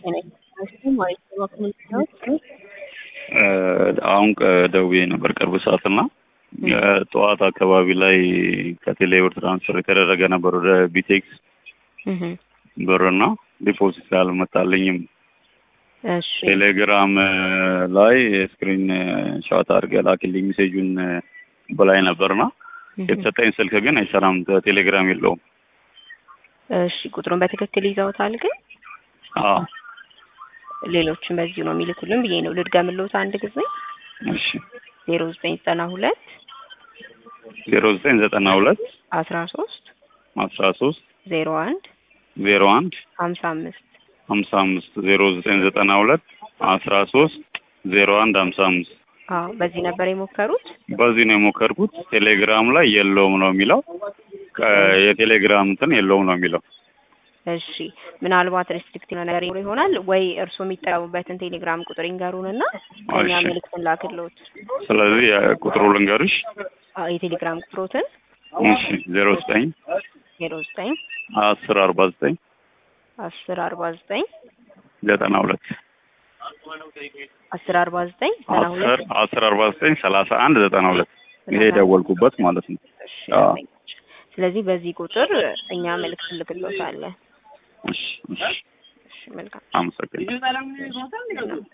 አሁን ደውዬ ነበር ቅርብ ሰዓት እና ጠዋት አካባቢ ላይ ከቴሌ ብር ትራንስፈር የተደረገ ነበር ወደ ቢቴክስ ብርና ዲፖዚት አልመጣልኝም። እሺ ቴሌግራም ላይ ስክሪን ሻት አድርገህ ላክልኝ ሜሴጁን በላይ ነበርና የተሰጠኝ ስልክ ግን አይሰራም፣ ቴሌግራም የለውም። እሺ ቁጥሩን በትክክል ይዘውታል ግን አዎ ሌሎችን በዚሁ ነው የሚልኩልን ብዬ ነው ልድገምልዎት አንድ ጊዜ እሺ ዜሮ ዘጠኝ ዘጠና ሁለት ዜሮ ዘጠኝ ዘጠና ሁለት አስራ ሶስት አስራ ሶስት ዜሮ አንድ ዜሮ አንድ ሀምሳ አምስት ሀምሳ አምስት ዜሮ ዘጠኝ ዘጠና ሁለት አስራ ሶስት ዜሮ አንድ ሀምሳ አምስት አዎ በዚህ ነበር የሞከሩት በዚህ ነው የሞከርኩት። ቴሌግራም ላይ የለውም ነው የሚለው። ከ- የቴሌግራም እንትን የለውም ነው የሚለው። እሺ ምናልባት ሬስትሪክቲቭ ነገር ይኖር ይሆናል ወይ እርስዎ የሚጠቀሙበትን ቴሌግራም ቁጥር ይንገሩንና ከኛ እሺ። መልዕክት እንላክልዎት ስለዚህ ቁጥሩ ልንገርሽ። አዎ የቴሌግራም ቁጥሮትን እሺ ዜሮ ዘጠኝ ዜሮ ዘጠኝ አስር አርባ ዘጠኝ አስር አርባ ዘጠኝ ዘጠና ሁለት አስር አርባ ዘጠኝ ዘጠና አስር ሁለት አስር አርባ ዘጠኝ ሰላሳ አንድ ዘጠና ሁለት ይሄ የደወልኩበት ማለት ነው። እሺ አዎ። ስለዚህ በዚህ ቁጥር እኛ መልዕክት እንልክልዎታለን እሺ እሺ እሺ መልካም አመሰግናለሁ።